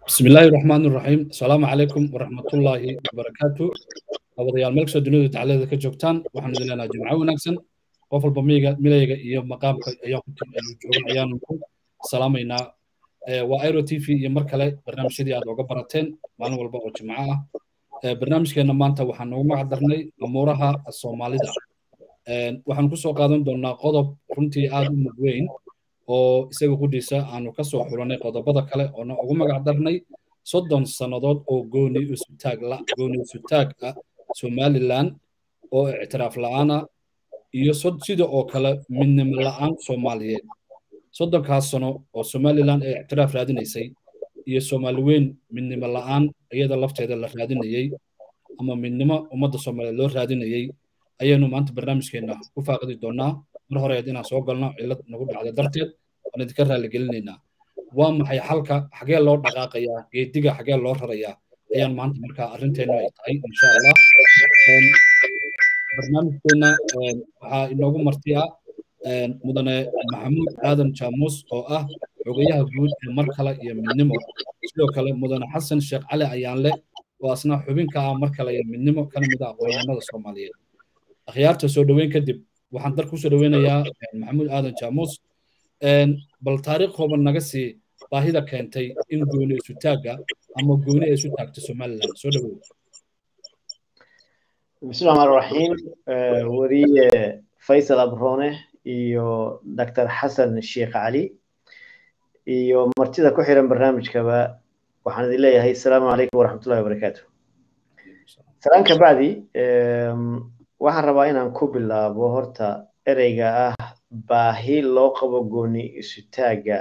بسم الله الرحمن الرحيم السلام عليكم ورحمة الله وبركاته أبضيال ملك سو دنيا تعالى ذلك جوكتان وحنا لنا جمعة ونكسن قفل بميغا ملايغا إيا مقام أيام جوغن أيانكم السلام إنا وآيرو تي في إيا مركلة برنامج شدي عاد وقا براتين مالو والبا جمعة برنامج كينا مانتا وحنا نوما عدرني أمورها الصومالي دا waxaan ku soo qaadan doonaa qodob runtii aad u mugweyn oo isaga qudhiisa aanu ka soo xulanay qodobada kale oona ugu magac darnay soddon sannadood oo gooni isutaag la gooni isutaag ah somalilan oo ictiraaf la'aana iyo sida oo kale midnimo la'aan soomaaliyeed soddonkaas sano oo somalilan ay ictiraaf raadinaysay iyo soomaali weyn midnimo la'aan iyada lafteeda la raadinayey ama midnimo ummadda soomaaliyeed loo raadinayey ayaynu maanta barnaamijkeenna ku faaqidi doonaa mar horeed inaan soo galno cillad nagu dhacda darteed waan idinka raaligelinaynaa waa maxay xalka xagee loo dhaqaaqayaa geediga xagee loo rarayaa ayaan maanta markaa arrinteennu ay tahay insha allah barnaamijkeenna waxaa inoogu marti ah mudane maxamuud aadan jaamuus oo ah xogayaha guud ee mar kale iyo midnimo sidoo kale mudane xasan sheekh cali ayaanle oo asna xubin ka ah mar kale iyo midnimo kana mid ah aqoonyahanada soomaaliyeed akhyaarta soo dhoweyn kadib waxaan dar kusoo dhoweynayaa maxamuud aadan jaamuus bal taariikh kooban naga sii baahida keentay in gooni isu taagga ama gooni ay isu taagto somaliland soo dhowow bismillahi rahmaan raxiim weriye faysal abrone iyo dr xasan sheekh cali iyo martida ku xiran barnaamijkaba waxaan idin leeyahay asalaamu calaykum waraxmatullahi wabarakaatu salaan ka bacdi waxaan rabaa inaan ku bilaabo horta ereyga ah baahi loo qabo gooni isutaagga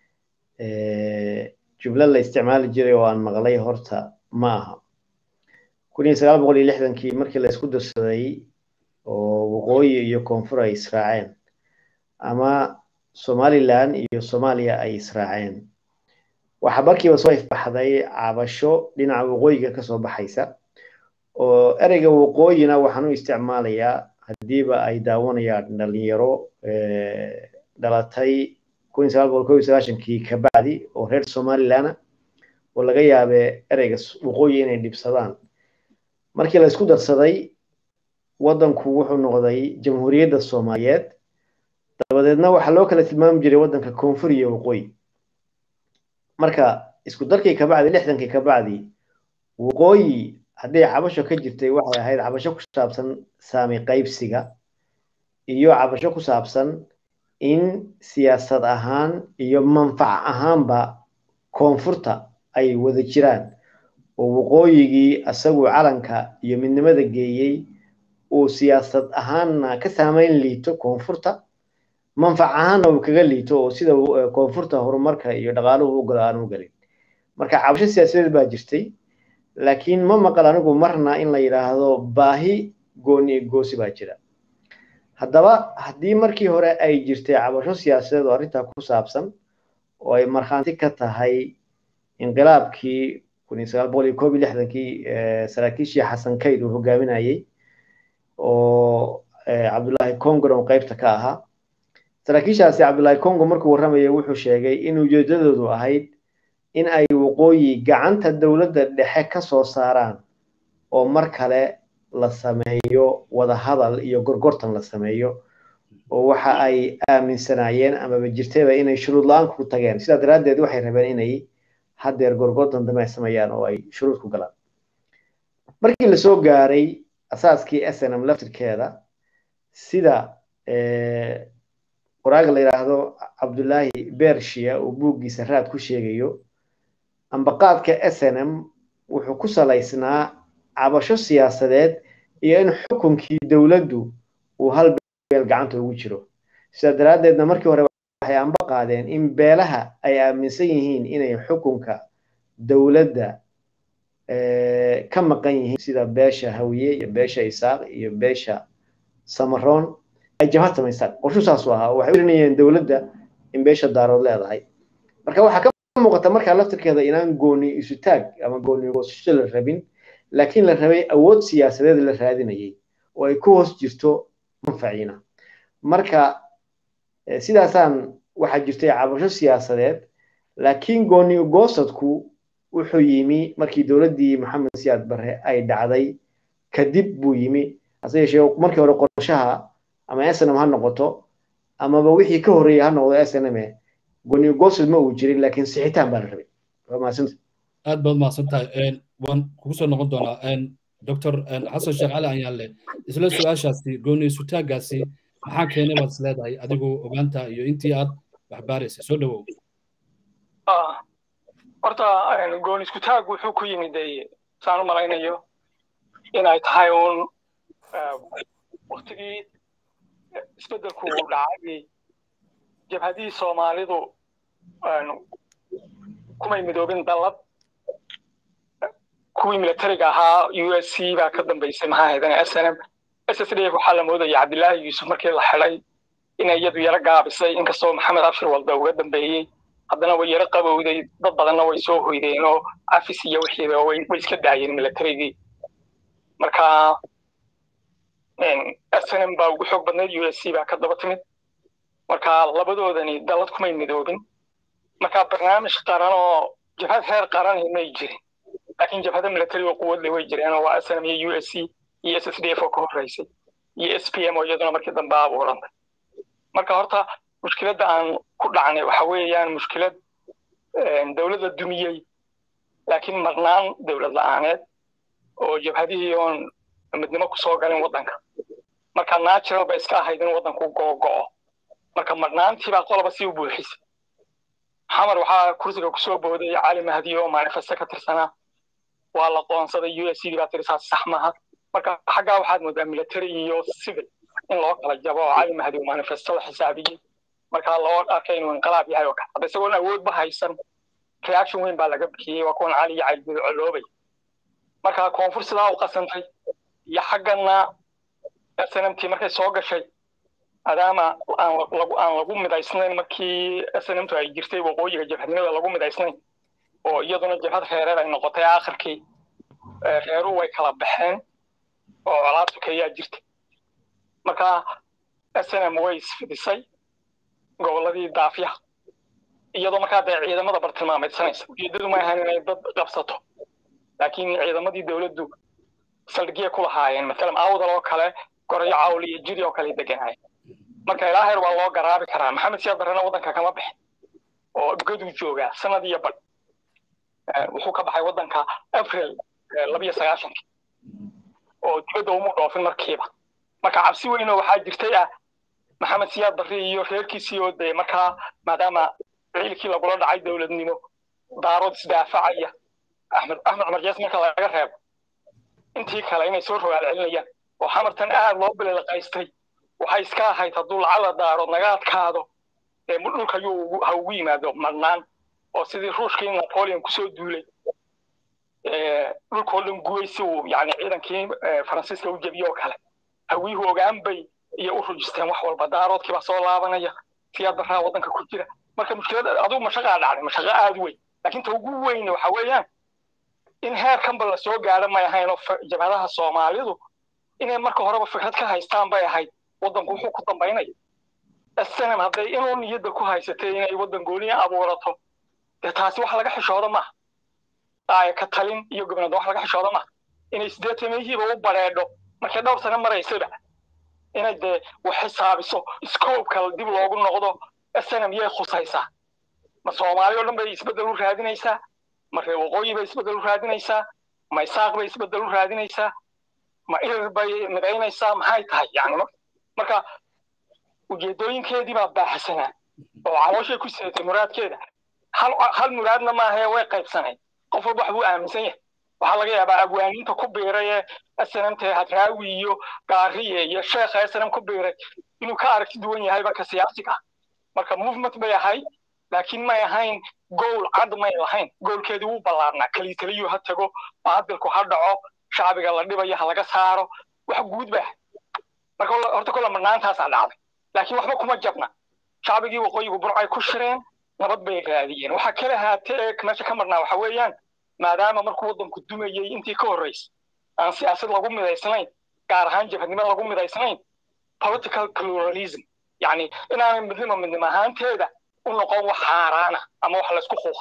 jumlo la isticmaali jiray oo aan maqlay horta ma aha kun iyo sagaal boqol iyo lixdankii markii la isku darsaday oo waqooyi iyo koonfur ay israaceen ama somaliland iyo soomaaliya ay israaceen waxaa markiiba soo ifbaxday cabasho dhinaca waqooyiga kasoo baxaysa oo ereyga waqooyina waxaan u isticmaalayaa haddiiba ay daawanayaan dhalinyaro dhalatay kun iyo sagaal boqol kow iyo sagaashankii kabacdi oo reer somalilana oo laga yaabe ereyga waqooyi inay dhibsadaan markii la isku darsaday waddanku wuxuu noqday jamhuuriyadda soomaaliyeed dabadeedna waxaa loo kala tilmaami jiray waddanka koonfur iyo waqooyi marka isku darkii kabacdi lixdankii kabacdi waqooyi hadday cabasho ka jirtay waxay ahayd cabasho ku saabsan saami qaybsiga iyo cabasho ku saabsan in siyaasad ahaan iyo manfac ahaanba koonfurta ay wada jiraan oo waqooyigii isagu calanka iyo midnimada geeyey uu siyaasad ahaanna ka saamayn liito koonfurta manfac ahaanna uu kaga liito oo sida koonfurta horumarka iyo dhaqaaluhu u galo aan u galin marka cabasho siyaasadeed baa jirtay laakiin ma maqal anigu marna in la yidhaahdo baahi gooni goosi baa jira haddaba haddii markii hore ay jirtay cabasho siyaasadeed oo arrintaa ku saabsan oo ay markhaanti ka tahay inqilaabkii kun iyo sagaal boqol iyo koob iyo lixdankii saraakiishii xasan kayd uu hogaaminayey oo cabdullaahi congon qaybta ka ahaa saraakiishaasi cabdullaahi congo markuu warramayay wuxuu sheegay in ujeedadoodu ahayd in ay waqooyi gacanta dowladda dhexe ka soo saaraan oo mar kale la sameeyo wadahadal iyo gorgortan la sameeyo oo waxa ay aaminsanaayeen amaba jirtayba inay shuruud la-aan ku tageen sidaa daraaddeed waxay rabeen inay haddeer gorgortan dambe ay sameeyaan oo ay shuruud ku galaan markii lasoo gaaray asaaskii s n m laftirkeeda sida qoraaga la yidhaahdo cabdullaahi bershiya uu buuggiisa raad ku sheegayo ambaqaadka s n m wuxuu ku salaysnaa cabasho siyaasadeed iyo in xukunkii dowladdu uu hal beel gacanta ugu jiro sidaa daraaddeedna markii hore waxay amba qaadeen in beelaha ay aaminsan yihiin inay xukunka dowladda ka maqan yihiin sida beesha hawiye iyo beesha isaaq iyo beesha samaroon ay jabhad samaystaan qorshu saasuu ahaa waxay urinayeen dowladda in beesha daarood leedahay marka waxaa ka muuqata markaa laftirkeeda inaan gooni isu taag ama gooni goosasho la rabin laakiin la rabay awood siyaasadeed la raadinayay oo ay ku hoos jirto manfaciina marka sidaasaan waxaa jirtay cabasho siyaasadeed laakiin gooni goosadku wuxuu yimi markii dowladdii maxamed siyaad barre ay dhacday kadib buu yimi hase yeeshee markii hore qorshaha ama snm ha noqoto amaba wixii ka horreeyay ha noqdo snm goni goosad ma uu jirin laakiin sixitaan baa la rabay waa mahadsanta aad baad mahadsan tahay waan kugu soo noqon doonaa doctor xasan sheekh cali anyaalle isla su-aashaasi gooni sutaagaasi maxaa keenay baad is leedahay adigu ogaanta iyo intii aad waxbaaraysay soo dhawow horta gooni iskutaag wuxuu ku yimid saan u malaynayo inay tahay uun waktigii isbeddelku uu dhacay jabhadihii soomaalidu kumay midoobin dallad kuwii militariga ahaa u s c baa ka dambaysay maxaa haydan s n m s s d f waxaa la moodaya cabdilaahi yuusuf markii la xidhay inay iyadu yaro gaabisay inkastoo maxamed abshir walda uga dambeeyey haddana way yaro qabowday dad badanna way soo hoydeen oo afis iyo wixiiba way iska daayeen militarigii marka s n m baa ugu xoog badnayd u s c baa ka daba timid marka labadoodani dallad kumay midoobin marka barnaamij qaran oo jabhad heer qaran may jirin laakiin jabhada military oo quwadle way jireen oo waa snm iyo u s c iyo s s d f oo ka horreysay iyo s p m oo iyaduna markii dambe abuurantay marka horta mushkiladda aan ku dhacnay waxa weeyaan mushkilad dowlad la dumiyey laakiin marnaan dowlad la-aaneed oo jabhadihii oon midnimo kusoo galin waddanka marka natural ba iska ahayd in waddanku go'o marka marnaantii baa qoloba si u buuxisay xamar waxaa kursiga kusoo booday cali mahdi oo manifesto ka tirsanaa waa la qoonsaday u s c baa tiri saas sax maaha marka xaggaa waxaad moodaa military iyo civil in loo kala jabo oo cali mahdi uu manifestada xisaabiyey marka loo arkay inuu inqilaab yahay oo kale hadda isagoon awoodba haysan reaction weyn baa laga bixiyey waa kuwan cali iyo caygudo coloobay marka koonfur sidaa u qasantay iyo xaggana snmt markay soo gashay maadaama aan lagu midaysnayn markii snmtu ay jirtay waqooyiga jabhadnimada lagu midaysnayn oo iyaduna jabhad reereed ay noqotay aakhirkii reeruhu way kala baxeen oo colaad sokeeyaa jirtay marka snm way isfidisay gobolladii daafyaha iyadoo markaa dee ciidamada bartilmaameedsanaysa ujeedadu ma ahan inay dad qabsato laakiin ciidamadii dowladdu saldhigye ku lahaayeen matalan awdal oo kale gorayo cawl iyo jiri oo kale deganaayeen marka ilaa heer waa loo garaabi karaa maxamed siyaad barrena waddanka kama bixin oo gaduu joogaa sanad iyo badh wuxuu ka baxay waddanka april labiyo sagaashankii oo dibadda umu dhoofin markiiba marka cabsi weynoo waxaa jirtay ah maxamed siyaad barre iyo reerkiisii oo dee markaa maadaama ciilkii lagula dhacay dowladnimo daarood isdaafacaya axmed axmed cumar jees marka laga reebo intii kale inay soo rogaal celinayaan oo xamartan aad loo bililaqaystay waxay iska ahayd hadduu lacala daarood naga adkaado ee dhulka yuu ha ugu yimaado madnaan oo sidii ruushkii napoleon kusoo duulay dhulkoo dhan guway si uu yani ciidankii faransiiska u jebiyo oo kale hawiyuhu ogaan bay iyo u rujisteen wax walba daaroodkii baa soo laabanaya siyaad barraa waddanka ku jira marka mushkilada adigu mashaqaa dhacday mashaqo aad weyn laakiin ta ugu weyn waxa weeyaan in heerkanba la soo gaadho may ahayn oo jabhadaha soomaalidu inay marka horeba fikrad ka haystaan bay ahayd waddanku wuxuu ku dambaynaya snm hadday inuu niyadda ku haysatay inay waddan gooniya abuurato dee taasi wax laga xishoodo maaha aaya ka talin iyo gobnada wax laga xishoodo maaha inay sideetamiyihiiba u bareedho markay dhowr sano maraysayba inay dee wax xisaabiso scoobka dib loogu noqdo snm yay khusaysaa ma soomaali oo dhan bay isbeddel u raadinaysaa ma reer waqooyi bay isbeddel u raadinaysaa ma isaaq bay isbeddel u raadinaysaa ma irir bay midaynaysaa maxay tahay yani marka ujeedooyinkeedii baa baaxsanaa oo calooshay ku sidatay muraadkeeda hal hal muraadna maahae way qaybsanayd qof walba wax buu aaminsan yahay waxaa laga yaabaa abwaaniinta ku biiray ee snmta hadraawi iyo gaariye iyo sheekha snm ku biiray inuu ka aragti duwan yahay marka siyaasiga marka movement bay ahayd laakiin may ahayn gowl cad may lahayn goolkeedii wuu ballaarnaa keliya keliyuu ha tago baadilku ha dhaco shacbiga la dhibayo ha laga saaro wax guud ba marka horta kolle marnaantaasaa dhacday laakiin waxba kuma jabna shacbigii waqooyigu burcay ku shireen nabad bay raadiyeen waxa kala haatee meesha ka marnaa waxa weeyaan maadaama markuu waddanku dumayey intii ka horreysay aan siyaasad lagu midaysnayn gaar ahaan jabhadnimo lagu midaysnayn political pluralism yacni inaanay midnimo midnimo ahaanteeda u noqon wax xaaraana ama wax laysku quuqiyo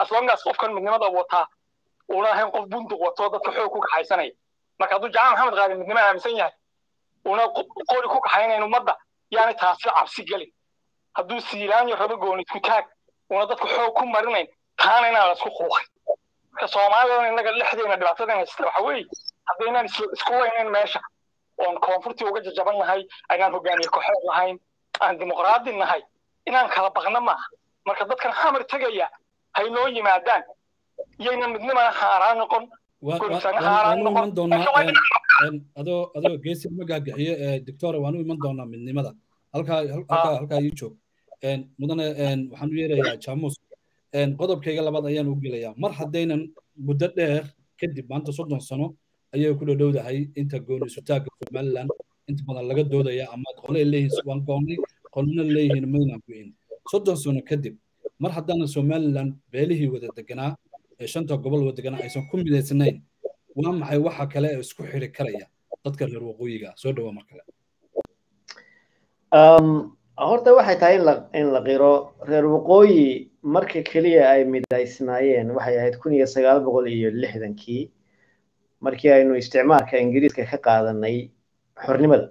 aslongaas qofkan midnimada wataa uuna ahayn qof bunduq wato dadka xoog ku kaxaysanaya marka hadduu jamaal maxamed qaali midnimo aaminsan yahay uuna qori ku kaxaynayn ummadda yaani taasi cabsi gelin hadduu siilaanyo rabo gooni isku taag uuna dadka xoog ku marinayn taana inaan la isku quuqin marka soomaalidan innaga dhexdeena dhibaatadan haysta waxa weeye haddaynaan isku weynayn meesha oon koonfurtii uga jajaban nahay aynaan hogaamiye koxood lahayn aan dimuqraadi nahay inaan kala baqno maaha marka dadkan xamar tegaya hay noo yimaadaan iyayna midnimana haaraan noqon adoo adoo geesi ma gaagaxiyo doctora waan u iman doonaa midnimada halkaa halkaa halkaa ii joog mudane waxaan u yeerayaa jamus qodobkayga labaad ayaan u gelayaa mar haddaynan muddo dheer kadib maanta soddon sano ayay ku dhowdahay inta gooni sutaagga somaliland inta badan laga doodaya ama qole leeyihiin waan goonnay qolna leeyihiin maynaan go'in soddon sano kadib mar haddaanan somaliland beelihii wada deganaa ee shanta gobol wada deganaa aysan ku midaysnayn waa maxay waxa kale ee isku xiri karaya dadka reer waqooyiga soo dhawa mar kale horta waxay tahay in la in la qiro reer waqooyi marka keliya ay midaysnaayeen waxay ahayd kun iyo sagaal boqol iyo lixdankii markii aynu isticmaalka ingiriiska ka qaadanay xornimada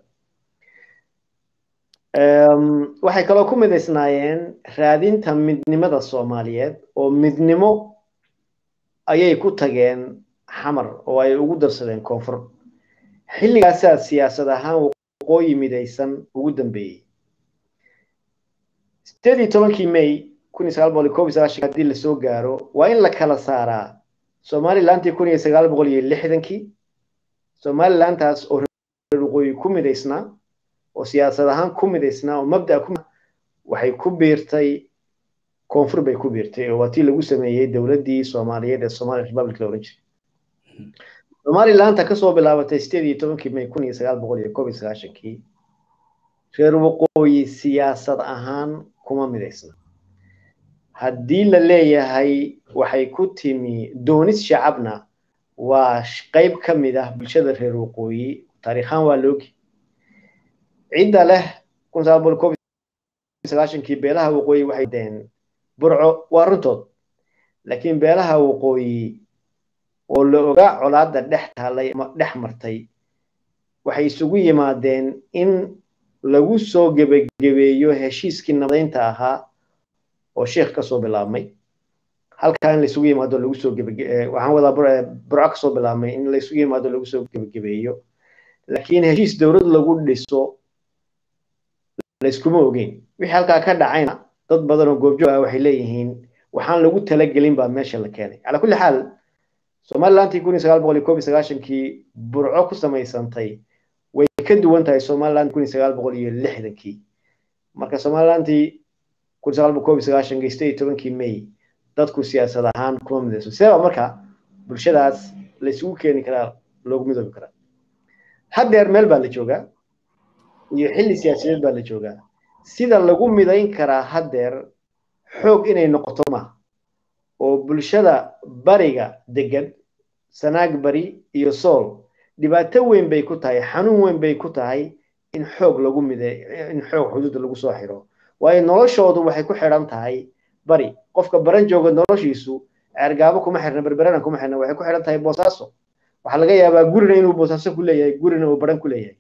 waxay kaloo ku midaysnaayeen raadinta midnimada soomaaliyeed oo midnimo ayay ku tageen xamar oo ay ugu darsadeen koonfur xilligaasaa siyaasad ahaan waqooyi midaysan ugu dambeeyey sideed iyo tobankii may kun iyo sagaal boqol iyo koob iyo sagaashan haddii lasoo gaaro waa in la kala saaraa somalilantii kun iyo sagaal boqol iyo lixdankii somalilantaas oo reer waqooyi ku midaysnaa oo siyaasad ahaan ku midaysnaa oo mabda ku waxay ku biirtay koonfur bay ku biirtay oo waa tii lagu sameeyey dowladdii soomaaliyeed ee somali republic la oran jiray somalilanta kasoo bilaabatay sideed iyo tobankii may kun iyo sagaal boqol iyo koob iyo sagaashankii reer waqooyi siyaasad ahaan kuma midaysna haddii la leeyahay waxay ku timi doonis shacabna waa qayb ka mid ah bulshada reer waqooyi taariikhaan waa loogi cidda leh kun sagaal boqol koob sagaashankii beelaha waqooyi waxay deen burco waa runtood laakiin beelaha waqooyi oo la ogaa colaadda dhex taalay ama dhex martay waxay isugu yimaadeen in lagu soo gebagebeeyo heshiiskii nabadaynta ahaa oo sheekh kasoo bilaabmay halkaa in laisugu yimaado lagu soo gebage waxaan wadaa burco kasoo bilaabmay in laisugu yimaado lagu soo gebagebeeyo laakiin heshiis dowlad lagu dhiso layskuma ogeyn wixii halkaa ka dhacayna dad badan oo goobjoog ah waxay leeyihiin waxaan lagu talagelin baa meesha la keenay calaa kulli xaal somalilantii kun iyo sagaal boqol iyo koob iyo sagaashankii burco ku samaysantay way ka duwan tahay somaliland kun iyo sagaal boqol iyo lixdankii marka somalilantii kun sagaal boqol koob iyo sagaashankii sideed iyo tobankii may dadku siyaasad ahaan kuma midayso sidee baa marka bulshadaas la isugu keeni karaa loogu midoobi karaa haddeer meel baa la joogaa iyo xilli siyaasadeed baa la joogaa sida lagu midayn karaa haddeer xoog inay noqoto maaha oo bulshada bariga degan sanaag bari iyo sool dhibaato weyn bay ku tahay xanuun weyn bay ku tahay in xoog lagu mide in xoog xuduudda lagu soo xiro waayo noloshoodu waxay ku xidhan tahay bari qofka baran jooga noloshiisu ceergaabo kuma xirna berberana kuma xirna waxay ku xidhan tahay boosaaso waxaa laga yaabaa gurina inuu boosaaso ku leeyahay gurina uu baran ku leeyahay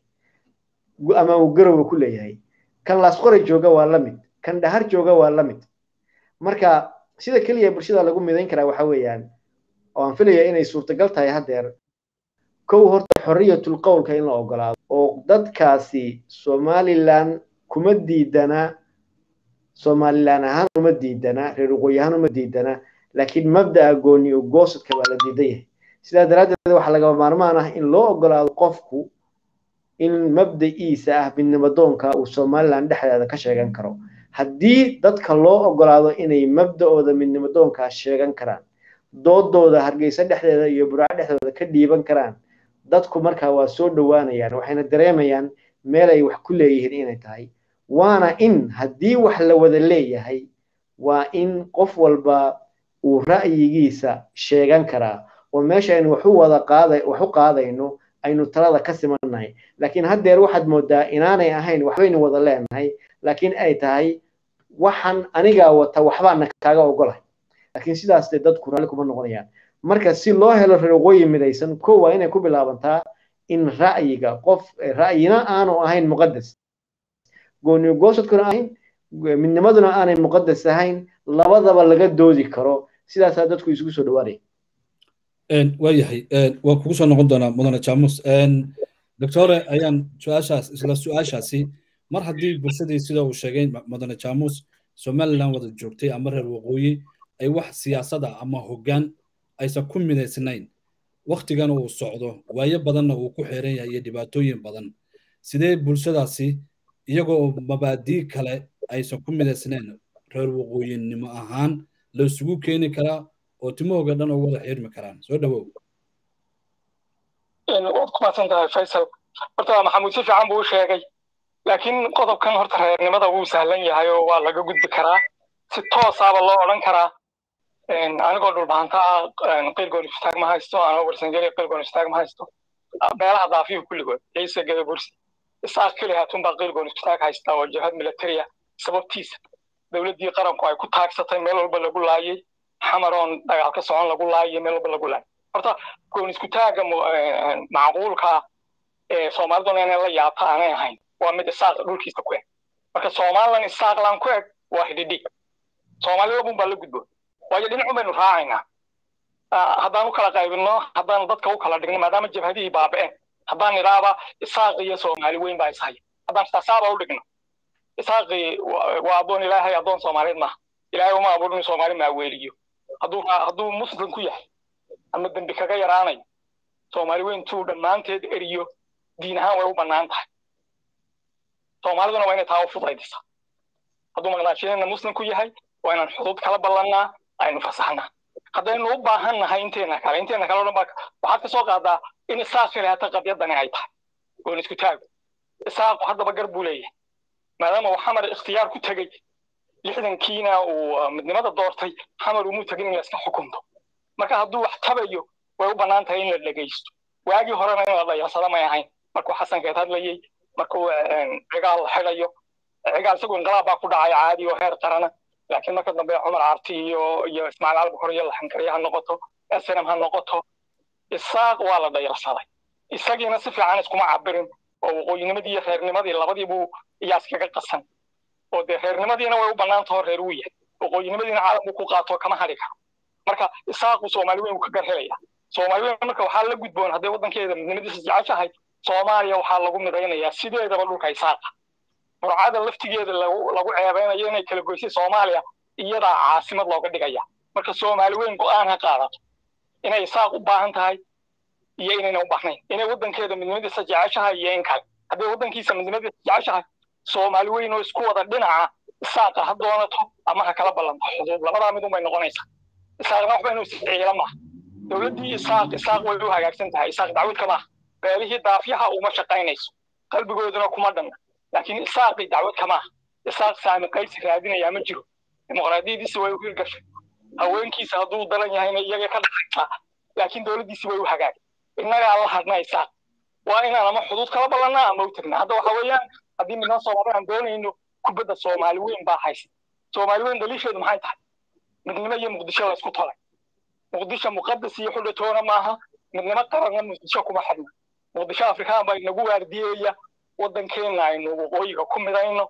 ama uu garowa ku leeyahay kan laasqore jooga waa la mid kan dhahar jooga waa la mid marka sida keliya bulshada lagu midayn karaa waxa weeyaan oo aan filaya inay suurtagal tahay haddeer kow horta xorriyatul qowlka in la ogolaado oo dadkaasi somalilan kuma diidana somalilan ahaan uma diidana reer waqooyi ahaan uma diidana laakiin mabda'a gooni oo goosadka baa la diidan yahay sidaa daraaddeed waxaa lagama maarmaan ah in loo ogolaado qofku in mabda'iisa ah midnimadoonka uu somalilan dhexdeeda ka sheegan karo haddii dadka loo ogolaado inay mabda'ooda midnimadoonkaa sheegan karaan doodooda hargeysa dhexdeeda iyo buraaco dhexdooda ka dhiiban karaan dadku markaa waa soo dhowaanayaan waxayna dareemayaan meel ay wax ku leeyihiin inay tahay waana in haddii wax la wada leeyahay waa in qof walba uu ra'yigiisa sheegan karaa oo meesha aynu waxu wada qaada wax u qaadayno aynu talada ka simannahay laakiin haddeer waxaad moodaa inaanay ahayn waxbaynu wada leenahay laakiin ay tahay waxaan anigaa wata waxbaana kaaga ogolahay laakiin sidaas dee dadku raalli kuma noqonayaan marka si loo helo reer waqooyi midaysan ko waa inay ku bilaabantaa in ra'yiga qof ra'yina aanu ahayn muqadas gooni goosadkuna ahayn midnimaduna aanay muqadas ahayn labadaba laga doodi karo sidaasaa dadku isugu soo dhawaanaya waayahay waa kugu soo noqon doonaa mudane jamus doctore ayaan su-aashaas isla su-aashaasi mar haddii bulshadii sida uu sheegay mudane jamus somaliland wada joogtay ama reer waqooyi ay wax siyaasada ama hoggaan aysan ku midaysnayn waktigana uu socdo waayo badanna uu ku xeeran yahay iyo dhibaatooyin badan sidee bulshadaasi iyagoo mabaadii kale aysan ku midaysnayn reer waqooyinimo ahaan la isugu keeni karaa oo timahooga dhan oo wada xirmi karaan soo dhawow waad ku mahadsan tahay faysal horta maxamuud si fiican buu u sheegay laakiin qodobkan horta reernimada wuu sahlan yahay oo waa laga gudbi karaa si toosaaba loo odhan karaa anigoo dhulbahanta ah qilgoon iftaag ma haysto anoo warsangeli qilgoon iftaag ma haysto meelaha daafiyu kulligood ciise gada bursi isaaq keli hatunbaa qilgoon iftaag haysta oo jabhad militariya sababtiisa dowladdii qaranku ay ku taagsatay meel walba lagu laayay xamaroon dagaal ka socon lagu laayay meel walba lagu laayay horta goon isku taaga macquulka ee soomaaliduna inay la yaabta aanay ahayn waa mid isaaq dhulkiisa ku eg marka somalilan isaaqlan ku eg waa hidhidhi soomaalida bun baa la gudbo waayo dhinacun baynu raacaynaa haddaan u kala qaybinno haddaan dadka u kala dhigno maadaama jabhadihii baaba'een haddaan idhaaba isaaq iyo soomaali weyn baa ishaya haddaan taasaaba u dhigno isaaqii waa addoon ilaahay addoon soomaaliyeed maaha ilaahay uma abuurin soomaali maaweeliyo hadduu hadduu muslim ku yahay ama dembi kaga yaraanayo soomaali weyntuu dhammaanteed eriyo diin ahaan way u bannaan tahay soomaaliduna waa inay taa u fudaydisa hadduu maqnaashiyana muslim ku yahay waa inaan xuduud kala ballannaa aynu fasaxnaa haddaynu u baahan nahay inteena kale inteena kale o dhan baa waxaad ka soo qaadaa in isaaq khilaata qadyadani ay tahay goon isku taago isaaqu haddaba gar buu leeyahay maadaama uu xamar ikhtiyaar ku tegey lixdankiina uu midnimada doortay xamar umuu tegin in la iska xukunto marka hadduu wax tabayo way u bannaan tahay in la dhegaysto waagii horena in la dhayarsada may ahayn markuu xasankeed hadlayey markuu cigaal xidhayo cigaal isagu inqilaab baa ku dhacay caadi oo heer qarana laakiin marka dambe cumar carti iyo iyo ismaaciil albukor iyo laxankariya ha noqoto snm ha noqoto isaaq waa la dhayarsaday isagiina si fiican iskuma cabirin oo waqooyinimadii iyo reernimadii labadiibuu iyaa iskaga qasan oo dee reernimadiina way u bannaantahoo reer uu yahay waqooyinimadiina caalamku ku qaato kama hadhi karo marka isaaqu soomaali weyn uu ka gar helaya soomaali weyn marka waxaa la gudboon hadday waddankeeda midnimadiisa jeceshahay soomaaliya waxaa lagu midaynayaa sideedaba dhulka isaaqa burcada laftigeeda lagu ceebeynayo inay kala goysay soomaaliya iyadaa caasimad looga dhigaya marka soomaali weyn go'aan ha qaadato inay isaaq u baahan tahay iyo inayna u baahnayn inay waddankeeda midnimadiisa jeceshahay iyo in kale hadday waddankiisa midnimadiisa jeceshahay soomaali weyn oo isku wada dhinaca isaaqa ha doonato ama ha kala ballanto xuduud labadaa mid unbay noqonaysaa isaaqna waxba inuu isciila maaha dowladdii isaaq isaaq way u hagaagsan tahay isaaq dacwadka maaha beelihii daafyaha uma shaqaynayso qalbigooduna kuma dhanna laakiin isaaqii dacwad kamaaha isaaq saami qaybsi raadinayaa ma jiro dimuqraadiyadiisi way u hirgashay haweenkiisa hadduu daran yahayna iyaga ka dhaqaysaa laakiin dowladdiisi way u hagaagay innagaa la hadna isaaq waa inaan ama xuduud kala ballannaa ama u tagnaa hadda waxa weeyaan haddii midnaan soomaali aan doonayno kubadda soomaali weyn baa haysa soomaali weyn daliisheedu maxay tahay midnimo iyo muqdisho la isku tolay muqdisho muqadas iyo xudhatoona maaha midnimo qaranna muqdisho kuma xidhna muqdisho afrikaan baa inagu waardiyeeya waddankeenna aynu waqooyiga ku midayno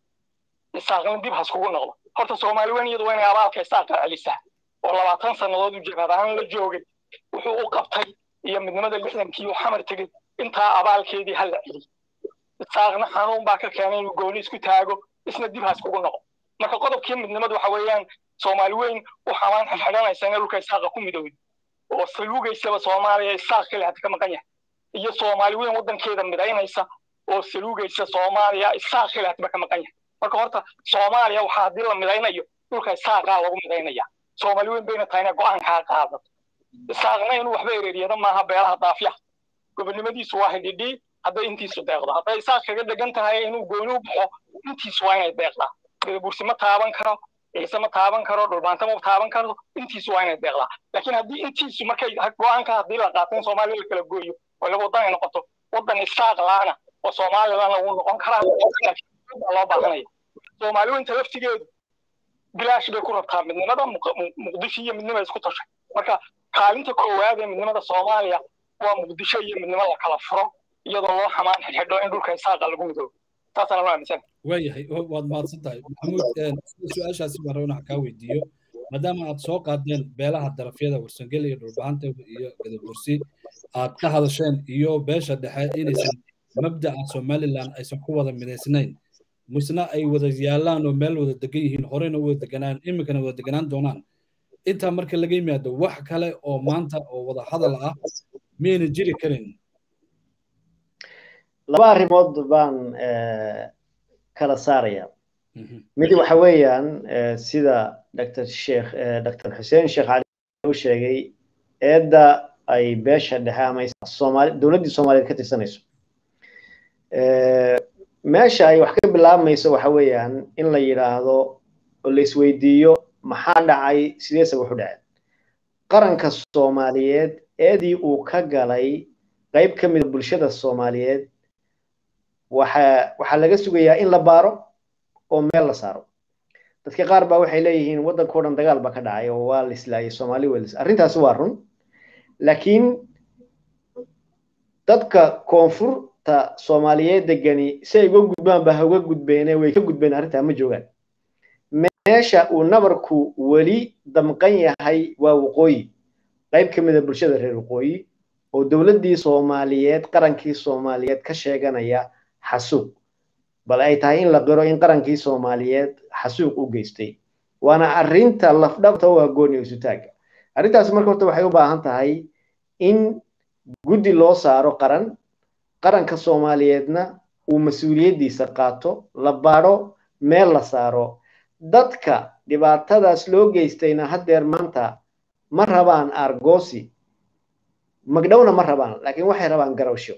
isaaqna dib haskugu noqdo horta soomaali weyn iyadu waa inay abaalka isaaqa celisaa oo labaatan sannadood u jabhad ahaan la joogay wuxuu u qabtay iyo midnimada lixdankii uu xamar tegey intaa abaalkeedii ha la celiy isaaqna xanuun baa ka keenay inuu gooni isku taago isna dib haskugu noqdo marka qodobkii midnimadu waxa weeyaan soomaali weyn u xamaan xidxidhanaysa inay dhulka isaaqa ku midowday oo saluugaysaba soomaaliya isaaq kale hata ka maqan yahay iyo soomaali weyn waddankeeda midaynaysa oo saluugaysa soomaaliya isaaq kale hataba ka maqan yahay marka horta soomaaliya waxaa haddii la midaynayo dhulka isaaqaa lagu midaynaya soomaali weyn bayna tahay inay go'aankaa qaadato isaaqna inuu waxba ereeriyada maaha beelaha daafyaha gobonnimadiisu waa hidhidhii hadday intiisu deeqdo hadday isaaq kaga dhegan tahay inuu gooni u baxo intiisu waa inay deeqdaa gadabursi ma taaban karo ciise ma taaban karo dhulbaanta ma taaban karo intiisu waa inay deeqdaa laakiin haddii intiisu markay go'aanka haddii la qaato in soomaaliya la kala gooyo oo laba waddan ay noqoto waddan isaaq laana oo soomaalilana wuu noqon karaa loo baahanaya soomaali weynta laftigeedu bilaash bay ku rabtaa midnimada muqdisho iyo midnima isku tashay marka kaalinta koowaad ee midnimada soomaaliya waa muqdisho iyo midnimo la kala furo iyadoo loo xamaan xidhxidho in dhulka isaaqa lagu midoobo saasaan anu aaminsan waayahay waad mahadsan tahay maxamuud su-aashaasi baan rabaa inaan kaa weydiiyo maadaama aad soo qaadeen beelaha darafyada warsangeli iyo dhulbahanta iyo gadabursi aad ka hadasheen iyo beesha dhexe inaysan mabda'a somaliland aysan ku wada midaysnayn misna ay wada yaalaan oo meel wada degan yihiin horeyna wada deganaan iminkana wada deganaan doonaan intaa marka laga yimaado wax kale oo maanta oo wada hadal ah miyayna jiri karin laba arrimood baan kala saaraya mid waxa weeyaan sida dr sheekh dr xuseen sheekh cali u sheegay eedda ay beesha dhexe ama soomaali dowladdii soomaaliyeed ka tirsanayso meesha ay wax ka bilaabmayso waxa weeyaan in la yidhaahdo oo la isweydiiyo maxaa dhacay sideese wuxu dhaceen qaranka soomaaliyeed eedii uu ka galay qayb ka mida bulshada soomaaliyeed waxa waxaa laga sugayaa in la baaro oo meel la saaro dadka qaar baa waxay leeyihiin waddankao dhan dagaal baa ka dhacay oo waa la islaayay soomaali waa lis arrintaasi waa run laakiin dadka koonfurta soomaaliyeed degani si ay uga gudbaan ba ha uga gudbeene way ka gudbeen arrintaa ma joogaan meesha uu nabarku weli damqan yahay waa waqooyi qayb ka mida bulshada reer waqooyi oo dowladdii soomaaliyeed qarankii soomaaliyeed ka sheeganaya xasuuq bal ay tahay in la qiro in qarankii soomaaliyeed xasuuq u geystay waana arrinta lafdhabta u agooni isutaaga arrintaasi marka horta waxay u baahan tahay in guddi loo saaro qaran qaranka soomaaliyeedna uu mas-uuliyaddiisa qaato la baadho meel la saaro dadka dhibaatadaas loo geystayna haddeer maanta ma rabaan argosi magdhowna ma rabaan laakiin waxay rabaan garowsho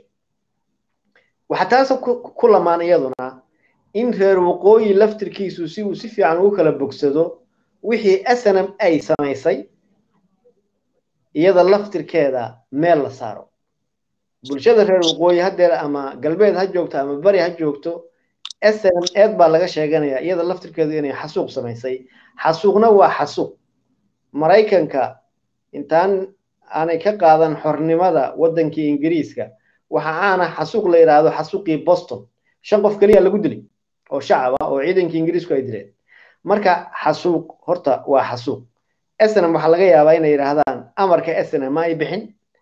waxaa taas ku lamaan iyaduna in reer waqooyi laftirkiisu si uu si fiican ugu kala bogsado wixii snm ay samaysay iyada laftirkeeda meel la saaro bulshada reer waqooyi haddeer ama galbeed ha joogto ama bari ha joogto snm eed baa laga sheeganaya iyada laftirkeedu inay xasuuq samaysay xasuuqna waa xasuuq maraykanka intaan aanay ka qaadan xornimada waddankii ingiriiska waxa aana xasuuq la yidhaahdo xasuuqii boston shan qof keliya lagu dilay oo shacab ah oo ciidankii ingiriisku ay dileen marka xasuuq horta waa xasuuq snm waxaa laga yaabaa inay yidhaahdaan amarka snm ma ay bixin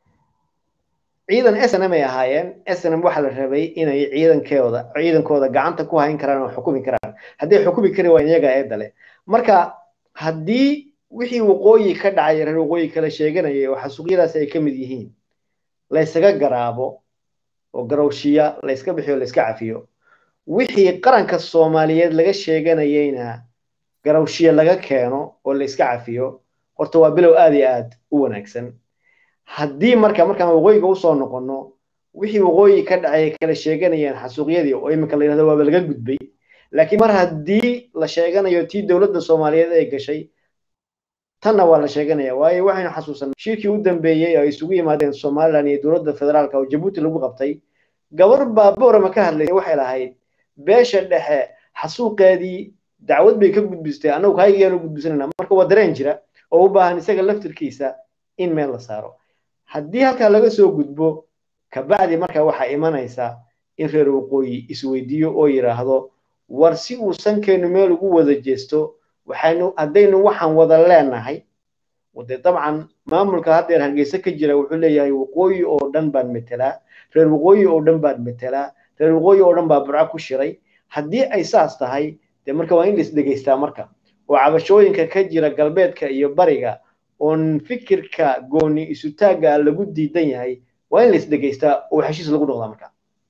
ciidan snm ay ahaayeen snm waxaa la rabay inay ciidankooda ciidankooda gacanta ku hayn karaan oo xukumi karaan hadday xukumi kari waa iyaga eedda leh marka haddii wixii waqooyi ka dhacay reer waqooyi kala sheeganayay oo xasuuqyadaasi ay ka mid yihiin laysaga garaabo oo garowshiya layska bixiyo layska cafiyo wixii qaranka soomaaliyeed laga sheeganayeyna garowshiya laga keeno oo layska cafiyo horta waa bilow aad iyo aad u wanaagsan haddii marka markaan waqooyiga usoo noqono wixii waqooyi ka dhacay kala sheeganayeen xasuuqyadii oo iminka la yidhahdo waaba laga gudbay laakiin mar haddii la sheeganayo tii dowladda soomaaliyeed ay gashay tanna waa la sheeganaya waayo waxaynu xasuusanay shirkii u dambeeyey oo ay isugu yimaadeen somaliland iyo dowladda federaalka oo jabuuti lagu qabtay gabar baa boorama ka hadlaysay waxay lahayd beesha dhexe xasuuqeedii dacwad bay ka gudbistay annagu kaygayaanu gudbisanayna marka waa dareen jira oo u baahan isaga laftirkiisa in meel la saaro haddii halkaa laga soo gudbo kabacdi marka waxaa imanaysa in reer waqooyi isweydiiyo oo yidhaahdo war si uu sankeenu meel ugu wada jeesto waxaynu haddaynu waxaan wada leenahay de dabcan maamulka haddeer hargeysa ka jira wuxuu leeyahay waqooyi oo dhan baan metelaa reer waqooyi oo dhan baan metelaa reer waqooyi oo dhan baa burco ku shiray haddii ay saas tahay dee marka waa in lais dhegeystaa marka oo cabashooyinka ka jira galbeedka iyo bariga oon fikirka gooni isutaagga lagu diidan yahay waa in lais dhegeystaa oo heshiis lagu noqdaa marka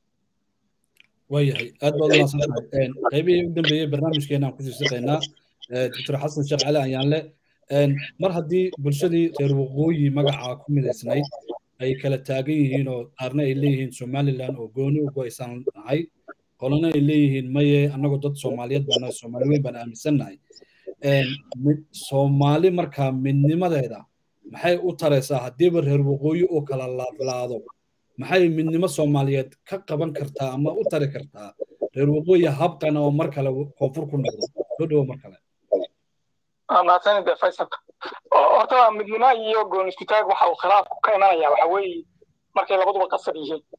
waayahay aad baad umaasantahay qaybihii u dambeeyey barnaamijkeena aan kusii shaqaynaa doctor xasan sheekh cali ayaanle mar haddii bulshadii reer waqooyi magacaa ku midaysnayd ay kala taagan yihiin oo qaarna ay leeyihiin somaliland oo gooni u go-aysan nahay qolana ay leeyihiin maye annagoo dad soomaaliyeed baan soomaali weyn baan aaminsannahay soomaali markaa midnimadeeda maxay u taraysaa haddiiba reer waqooyi oo kala laadlaado maxay midnimo soomaaliyeed ka qaban kartaa ama u tari kartaa reer waqooyi habkan oo mar kale koonfur ku noqdo soo dhawo mar kale mahadsanid faysal horta midnimo iyo goon isku taag waxa uu khilaafku ka imanaya waxa weeye markay labaduba qasab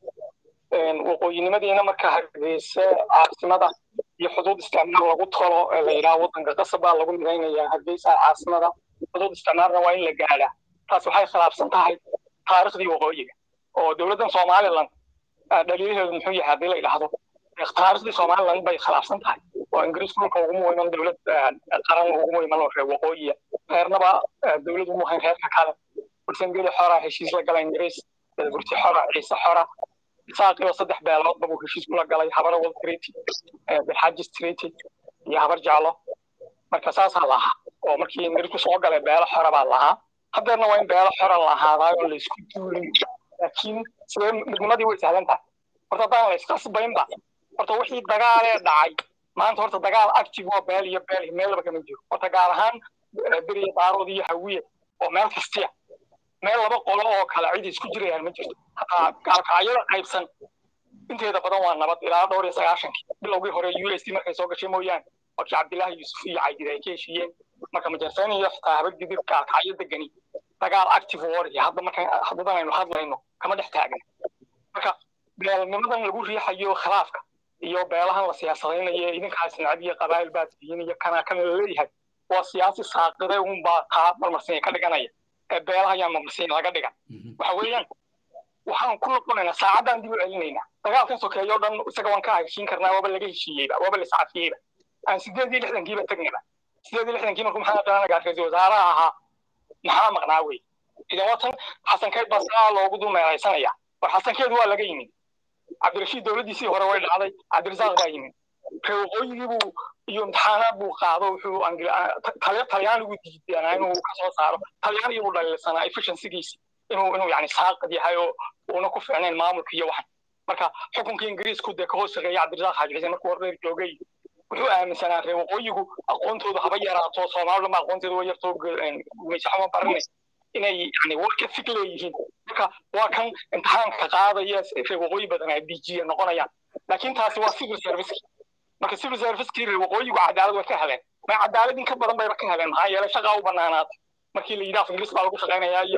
yihiin waqooyinimadiina marka hargeysa caasimada iyo xuduud isticmaal lagu tolo ee la yidhaha waddanka qasab baa lagu midaynayaa hargeysa caasimada xuduud isticmaalna waa in la gaadhaa taas waxay khilaafsan tahay taariikhdii waqooyiga oo dowladdan somaliland dhaliilaheedu muxuu yahay haddii la yidhaahdo taariikhdii somaliland bay khilaafsan tahay oo ingiriisku dhulka uguma iman dowlad qaran uguma iman oo reer waqooyiya reernaba dowlad umu hayn reerka kale bursangeli xora heshiis la gala ingiriis burti xora ciise xora saaqiyo saddex beeloodba buu heshiis kula galay habara wal treaty bilxajis treaty iyo habar jeclo marka saasaa lahaa oo markii ingiriisku soo galay beelo xora baa lahaa haddeerna waa in beelo xora la ahaadaayo oo laysku duulin laakiin sidee midnimadii way sahlan tahay horta haddaan la isqasbaynba horta wixii dagaalee dhacay maanta horta dagaal active oo beel iyo beel meelba kama jiro horta gaar ahaan beriya daarood iyo hawiye oo meel kastiya meel laba qolo oo kale cid isku jirayaan ma jirto hataa gaalkacyada qaybsan inteeda badan waa nabad ilaa dhowr iyo sagaashankii bilowgii hore u s d markay soo gashay mooyaane wakii cabdilaahi yuusuf iyo caydid ay ka heshiiyeen marka majarfeen iyo xitaa habad gidir gaalkacyo degani dagaal active war iyo hadda marka haddadan aynu hadlayno kama dhex taagna marka beelnimadan lagu riixayo khilaafka iyo beelahan la siyaasadaynayo idinkaas nacab iyo qabaa'il baad tihiin iyo kana kan la leeyahay waa siyaasi saaqide unbaa taa marmarsinya ka dhiganaya ee beelaha ayaa marmarsinya laga dhigan waxa weeyaan waxaan ku noqonaynaa saacaddan dib u celinaynaa dagaalkan sokeeyo dhan isaga waan ka heshiin karnaa waaba laga heshiiyeyba waaba la iscafiyeyba aan sideed iyo lixdankiiba tegnaba sideed iyo lixdankii markuu maxamed danaga ra-iisul wasaaraha ahaa maxaa maqnaa wey idan watan xasankeed baa saa loogu dumeeraysanaya war xasankeedu waa laga yimid cabdirashiid dowladdiisii hore way dhacday cabdirasaaq baa yimid reer waqooyigii buu iyo imtixaanaad buu qaado wuxuu talyaanigu diidanaa inuu ka soo saaro talyaanigii buu dhaliilsanaa efficiencygiisi inuu inuu yani saaqad yahay oo uuna ku fiicnayn maamulka iyo waxan marka xukunkii ingiriisku dee ka hoos shaqeeya cabdirasaaq xaaji xuseen markuu horreer joogay wuxuu aaminsanaa reer waqooyigu aqoontoodu haba yaraato soomaalida ma aqoonteedu way yarto gumaysaxoma baranay inay yani work ethic leeyihiin marka waa kan imtixaanka qaadaya reer waqooyi badan ay bijiya noqonayaan laakiin taasi waa civil service marka civil servicekii reer waqooyigu cadaalad way ka heleen ma cadaalad in ka badan bayba ka heleen maxaa yeelay shaqaa u banaanaatay markii la yidhi af ingiriis baa lagu shaqaynayaa iyo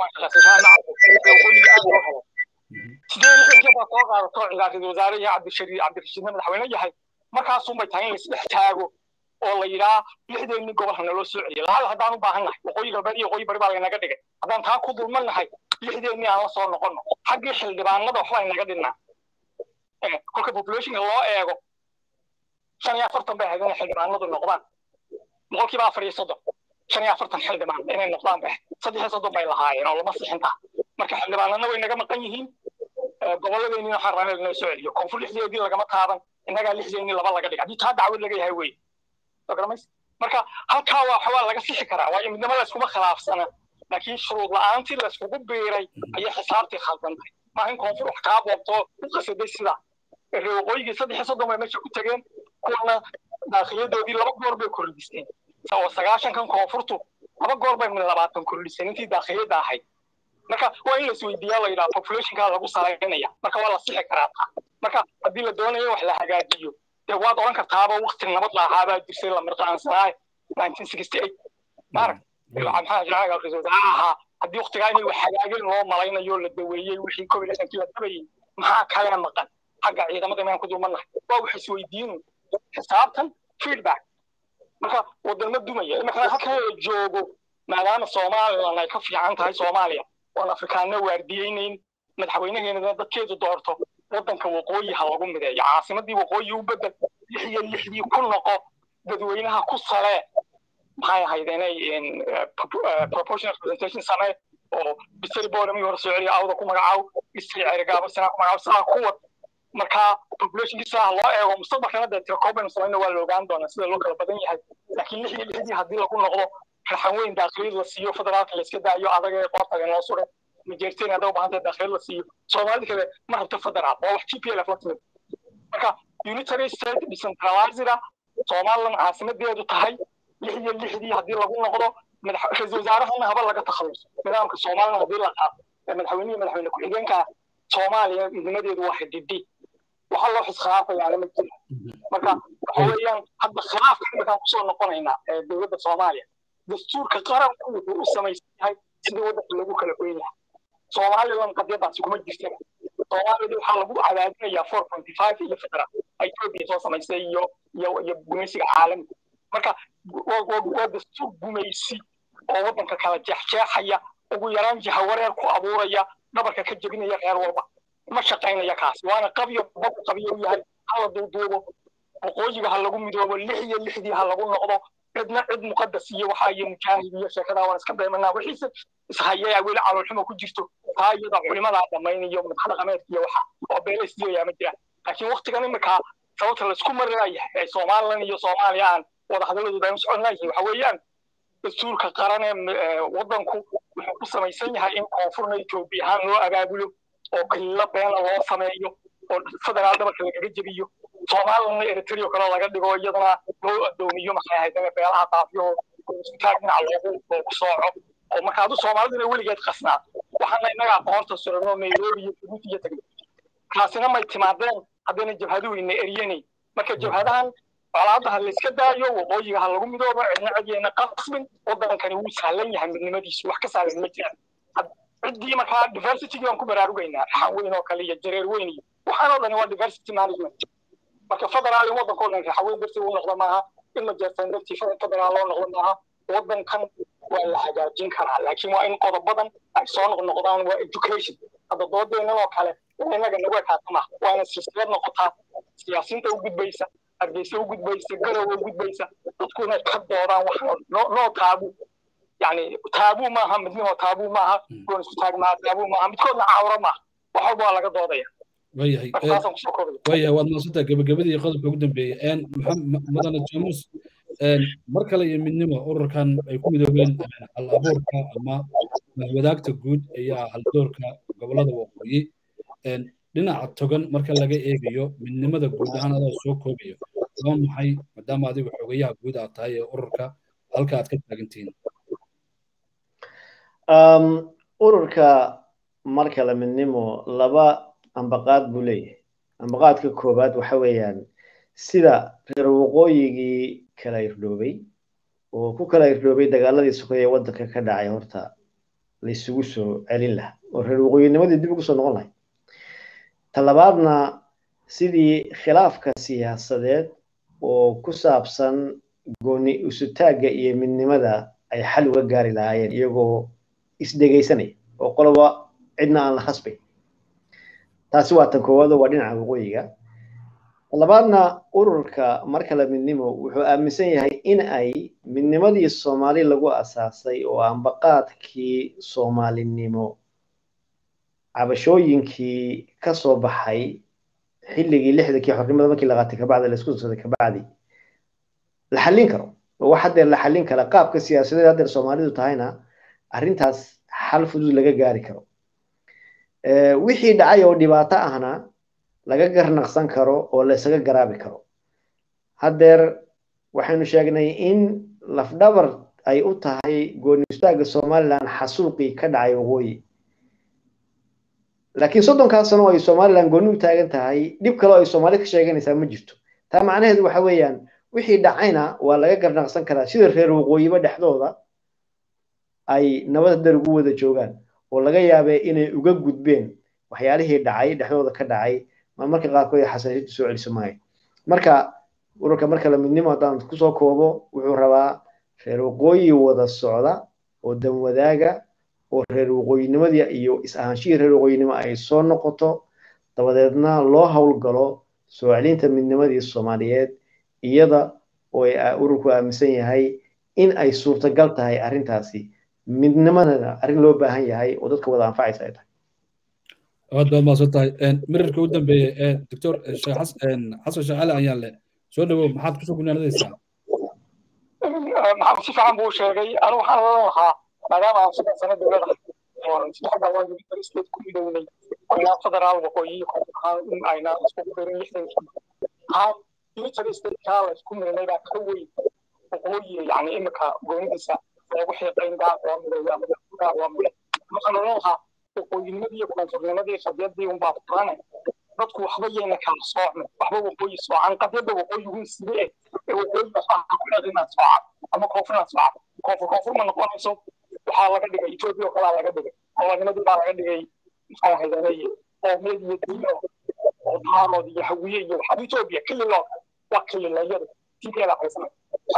waqooyiga aad loo helo sidee lixdankii baa soo qaadato ra-iisul wasaare iyo cabdishariid cabdirashiidna madaxweyne yahay markaasunbay tahay in la isdhex taago oo la yidhaa lixdeennii gobol hana loo soo celiyo lahal haddaan u baahan nahay waqooyi galbeed iyo waqooyi bari baa laynaga dhigay haddaan taa ku dulman nahay lixdeennii aan la soo noqonno xaggii xildhibaanada waxba aynaga dhinnaa kolka populationka loo eego shan iyo afartan bay ahayd inay xildhibaanadu noqdaan boqolkiiba afar iyo soddon shan iyo afartan xildhibaan inay noqdaan bay saddex iyo soddon bay lahaayeen oo lama sixinta marka xildhibaanana way naga maqan yihiin gobolladeennii waxaan rabaa inay soo celiyo koonfur lixdeedii lagama taaban innagaa lixdeennii laba laga dhigay haddii taa dacwad laga yahay wey marka halkaa waa waxbaa laga sixi karaa waayo midnimo layskuma khilaafsana laakiin shuruud la-aantii layskugu biiray ayay xisaabtii khaldantay maaha in koonfur wax kaa boobto u qasaday sidaa reer waqooyigii saddex iyo soddon bay meesha ku tageen kuwana daakhiyadoodii laba goor bay kordhiseen oo sagaashankan koonfurtu laba goor bay labaatan kordhiseen intii daakhiyada ahayd marka waa in laisweydiiyaa la yidhaha populationkaa lagu salaynaya marka waa la sixi karaa taa marka haddii la doonayo wax la hagaajiyo dee waad odhan kartaaba wakti nabad la ahaabaa jirsay la mirqaansanaaye nineteen sixty eight maarag maxaa jiraga ra-isul wasaare ahaa haddii waktigaa inay wax hagaageen loo malaynayo la daweeyey wixii covid lixdankii la dabayey maxaa kale maqan xagga ciidamada inaan ku dulmannahay waa wax isweydiinu xisaabtan feedback marka wadamo dumaya imarkana halkan la joogo maadaama somalilan ay ka fiican tahay soomaaliya oon afrikaanna waardiyeynayn madaxweynaheena dadkeedu doorto waddanka waqooyi ha lagu mideeyo caasimadii waqooyi u bedel lix iyo lixdii ku noqo dadweynaha ku salee maxay ahayd inay proportional presentation samee oo bisari boorami hore soo celiya awda ku magacaaw bisari cerigaabo sinaa ku magacaaw sidaa ku wad marka populationkiisa ha loo eego mustaqbalkana dee tirakoobanu samayna waa la ogaan doonaa sida loo kala badan yahay laakiin lix iyo lixdii haddii lagu noqdo raxan weyn daakhiliyad la siiyo federaalka la iska daayo adaga ee qoortaga noo suray majeerteen hadday u baahantay daakhiliyad la siiyo soomaalida kale ma rabto federaal waa wax t p l f la timid marka unitary state decentralizeda somaliland caasimadeedu tahay lix iyo lixdii haddii lagu noqdo ra-iisul wasaarahana haba laga takhaluso nidaamka somaliland haddii la qaato ee madaxweynihi madaxweyne ku-xigeenka soomaaliya midnimadeedu waa xidhidhi waxa loo xiskhilaafayaana ma jiro marka waxa weeyaan hadda khilaafka iminkaan kusoo noqonaynaa ee dowladda soomaaliya dastuurka qaranku wuxuu u samaysan yahay sidii waddanka lagu kala goyn lahaa somalilan qadiyadaasi kuma jirta soomaalida waxaa lagu cadaadinayaa four pointy five iyo federaal ethiopia soo samaysay iyo iyo iyo gumaysiga caalamiga marka waa dastuur gumaysi oo waddanka kala jeexjeexaya ugu yaraan jahawareer ku abuuraya dhabarka ka jebinaya reer walba ma shaqaynaya kaasi waana qabyo baku qabyo u yahay hala duuduubo waqooyiga ha lagu midoobo lix iyo lixdii ha lagu noqdo cidna cid muqadas iyo waxa iyo mujaahid iyo sheekadaa waan iska beemanaa wixiise ishayaya weli caloolxumo ku jirto taa iyada culimadaa dhammaynayo madax dhaqameedka iyo waxa oo beelaysdiyayaa ma jiraan laakiin waktigan iminkaa sababta laysku marinayahay ee somalilan iyo soomaaliya aan wadahadaladooda aynu socon layihin waxa weeyaan dastuurka qaran ee waddanku wuxuu ku samaysan yahay in koonfurna etoobiya ahaan loo abaabulo oo kililo beena loo sameeyo oo federaal dhabarka lagaga jebiyo soomaalina eritrea kale laga dhigo iyadana loo adoomiyo maxay ahayd beelaha daafiyo isku taag dhinaca loogu loogu sooco oo marka adu soomaaliduna weligeed qasnaa waxaana innaga aqoonta surano nairobi iyo jabuuti iyo tegay kaasina may timaadeen haddayna jabhaduhayna eryanay marka jabhadahan colaadaha la iska daayo waqooyiga ha lagu midoobo cidna cidyayna qasbin waddankani wuu sahlan yahay midnimadiisu wax ka sahlan ma jiraan ciddii markaa diversity baan ku baraarugaynaa raxan weyn oo kale iyo jareer weyn iyo waxaan oo dhani waa diversity management marka federaal in waddankoo dhan raxan weyn dartii uu noqdo maaha in la jeertaan dartii federaal loo noqdo maaha waddankan waa la hagaajin karaa laakiin waa in qodobadan ay soo noqnoqdaan waa education hadda doodeennan oo kale innaga nagu ekaata maaha waa ina silsilad noqotaa siyaasiinta u gudbaysa hargeysa u gudbaysa garow u gudbaysa dadku inay ka doodaan wax noo taabu yani taabu maaha midnimo taabu maaha goon isku taag maaha taabu maaha midkoodna caawro maaha wax walba waa laga doodaya wayahay wayahay waad maasantaa gabagabadii qodobka ugu dambeeyey mudane jamus mar kale iyo midnimo ururkan ay ku midoobeen hal abuurka ama wadaagta guud ayaa haldoorka gobolada waqooyi dhinaca togan marka laga eegayo midnimada guud ahaan adoo soo koobayo waa maxay maadaama adigu xogayaha guud aad tahay ee ururka halka aad ka taagantihiin ururka marka la midnimo laba ambaqaad buu leeyahay ambaqaadka koowaad waxa weeyaan sida reer waqooyigii kala irdhoobay oo ku kala irdhoobay dagaaladii sokeeye waddanka ka dhacay horta laysugu soo celin lahaa oo reer waqooyinimadii dib ugu soo noqon lahay talabaadna sidii khilaafka siyaasadeed oo ku saabsan gooni isutaagga iyo midnimada ay xal uga gaari lahaayeen iyagoo isdhegaysanaya oo qoloba cidna aan la khasbay taasi waa tan koowaad oo waa dhinaca waqooyiga labaadna ururka marka la midnimo wuxuu aaminsan yahay in ay midnimadii soomaali lagu asaasay oo ambaqaadkii soomaalinimo cabashooyinkii ka soo baxay xilligii lixdankii xornimada markii la qaatay kabacdi laisku socday kabacdi la xallin karo oo wax haddeer la xallin kara qaabka siyaasadeed haddeer soomaalidu tahayna arrintaas xal fudud laga gaari karo wixii dhacay oo dhibaato ahna laga garnaqsan karo oo laysaga garaabi karo haddeer waxaynu sheegnay in lafdhabar ay u tahay goonistaagga somalilan xasuuqii ka dhacay waqooyi laakiin soddonkaas sano oo ay somalilan gooni u taagan tahay dhib kale oo ay soomaali ka sheeganaysaa ma jirto taa macnaheedu waxa weeyaan wixii dhacayna waa laga garnaqsan karaa sida reer waqooyiba dhexdooda ay nabad dar ugu wada joogaan oo laga yaabee inay uga gudbeen waxyaalihii dhacay dhexdooda ka dhacay ma marka qaarkood ay xasaasiyaddu soo celiso maayo marka ururka marka la midnimo haddaan kusoo koobo wuxuu rabaa reer waqooyi wada socda oo dan wadaaga oo reer waqooyinimadii iyo is-ahaanshihii reer waqooyinimo ay soo noqoto dabadeedna loo howlgalo soo celinta midnimadii soomaaliyeed iyada oo ururku aaminsan yahay in ay suurtagal tahay arrintaasi midnimadana arrin loo baahan yahay oo dadka wada anfacaysa ay tahay aad baad maasan tahay mirarka u dambeeye doctor xasan sheekh cali ayaan le soo dhawow maxaad kusoo gunaanadaysaa maxamed si fiican buu sheegay anigu waxaan oran lahaa maadaama aan saddex sano dowlada saddex galwaan state ku midownay ilaa federaal waqooyi ahaan ayna isku qirin lixdankii haan military statekaa la isku mirinay baa ka weyn waqooyi yani imika goonidiisa lagu xiiqayn gaar waa miday ama gaar waa miday waxaan oran lahaa waqooyinimadii iyo koonfurnimadii qadiyadii unbaa furaanay dadku waxba yayna kala soocmin waxba waqooyi soocan qadiyadda waqooyigu sidee ee waqooyi waxbaa ku dhaqinaad soocan ama koonfurnaad soocan koonfur koonfur ma noqonayso waxaa laga dhigay etoobiya oo kalaa laga dhigay qolanimadii baa laga dhigay maxay ahaydeenay qoomiyad iyo diino oo daarood iyo hawiye iyo waxaa etoobiya kililoo waa kililayada tinkeeda haysanay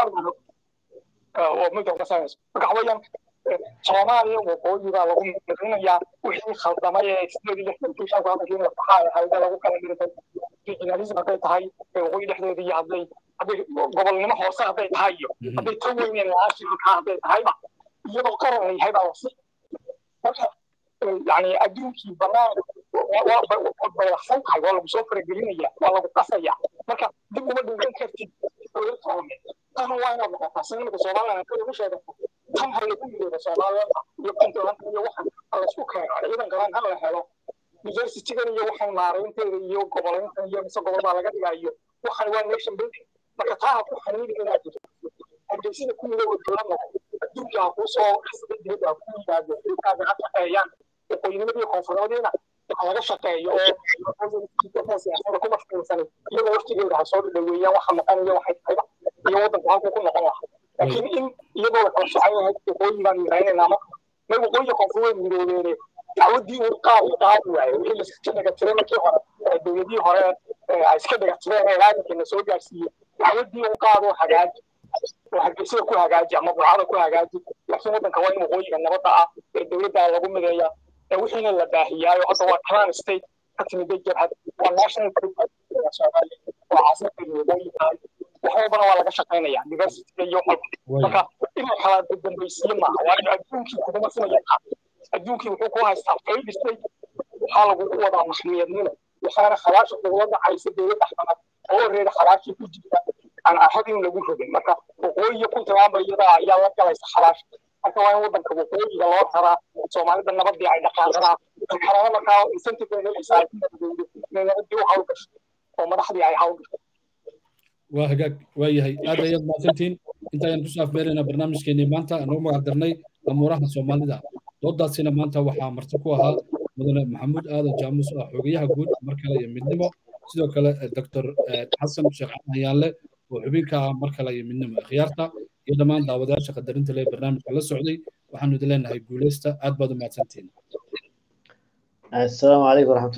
oo midda ka samayso marka waxa weeyaan soomaaliya waqooyi baa lagu mirinayaa wixii khaldamay ee sideed iyo lixdankii shan soddonkii masaxaa ahayd lagu kala dhintay regionalism hadday tahay waqooyi dhexdeeda iyo hadday hadday gobolnimo hoose hadday tahay iyo hadday tan weyneen nationalka hadday tahayba iyadoo qaran la yahay baa wasi marka yani adduunkii banaan bayaqsan tahay waa lagu soo faragelinaya waa lagu qasaya marka dib uma dhowran kartid tan waa inaad noqotaa sinimaka somaliland ka ugu sheegato tan ha lagu midoobo somaliland iyo puntland iyo waxan ha laysku keeno ciidan garan ha la helo universitygan iyo waxan maaraynteeda iyo goboleyntan iyo mise gobol baa laga dhigayo waxan waa nation building marka taa ha ku xaniidi inaad jirto hargeysida ku midooba dowlad noqo adduunka ha kuu soo xisbay dibadda ha ku yimaado ilkaaga ha shaqeeyaan waqooyinimadii koonfurnimadiina ha laga shaqeeyo oo siyaasada ku mashquulsanay iyadoo waftigeeda ha soo dhaweeyaan waxa maqan iyo waxay tahayba iyo waddanku halkuu ku noqon lahaa laakiin in iyadoo la kala socon yahay waqooyin baan midaynaynaa marka may waqooyiga koonfur way midoobeene dacwaddii uu qaad qaadi waaye wixii laiska dhaga tiray markii hore dowladihii hore ay iska dhaga tireen ee raadinkeena soo gaarsiiyey dacwaddii uu qaado hagaaji oo hargeysada ku hagaaji ama burcada ku hagaaji laakiin waddanka waa in waqooyiga nabadda ah ee dowladda lagu mideeya ee wixiina la baahiyaayo hadda waa clan state ka timiday jabhad waa national soomaaliya waa caasimadkeedu waqooyi tahay wax walbana waa laga shaqaynaya diversityga iyo walba marka inuu kala dambaysiye maaha waayo adduunkii kuguma sinaya adduunkii wuxuu ku haystaa failed state waxaa lagugu wadaa maxmiyadnimo waxaana khalaasha kugula dhacaysa dowladda xamad oo reeda khalaashii ku jirta aan ahadin lagu rogin marka waqooyiga puntlandba iyada ayaa la galaysa khalaasha marka waa in waddanka waqooyiga loo raraa soomaalida nabadii ay dhaqaaqdaa kalena markaa incentive ay helaysaa inay nabadii u hawlgasho oo madaxdii ay hawlgasho waa hagaag waa yahay aad ayaad mahadsantihiin intaayaan kusoo afmeeraynaa barnaamijkeenii maanta anugu magac darnay amuuraha soomaalida doodaasina maanta waxaa marti ku ahaa mudane maxamuud aadan jaamus ah xogayaha guud mar kale iyo midnimo sidoo kale doctor xasan sheekh hayaanle oo xubinka ah mar kale iyo midnimo khiyaarta iyo dhammaan daawadayaasha qadarinta leh barnaamijka la socday waxaanu idin leenahay guuleysta aad baad u mahadsantihiin asalaamu calaykum waraxmat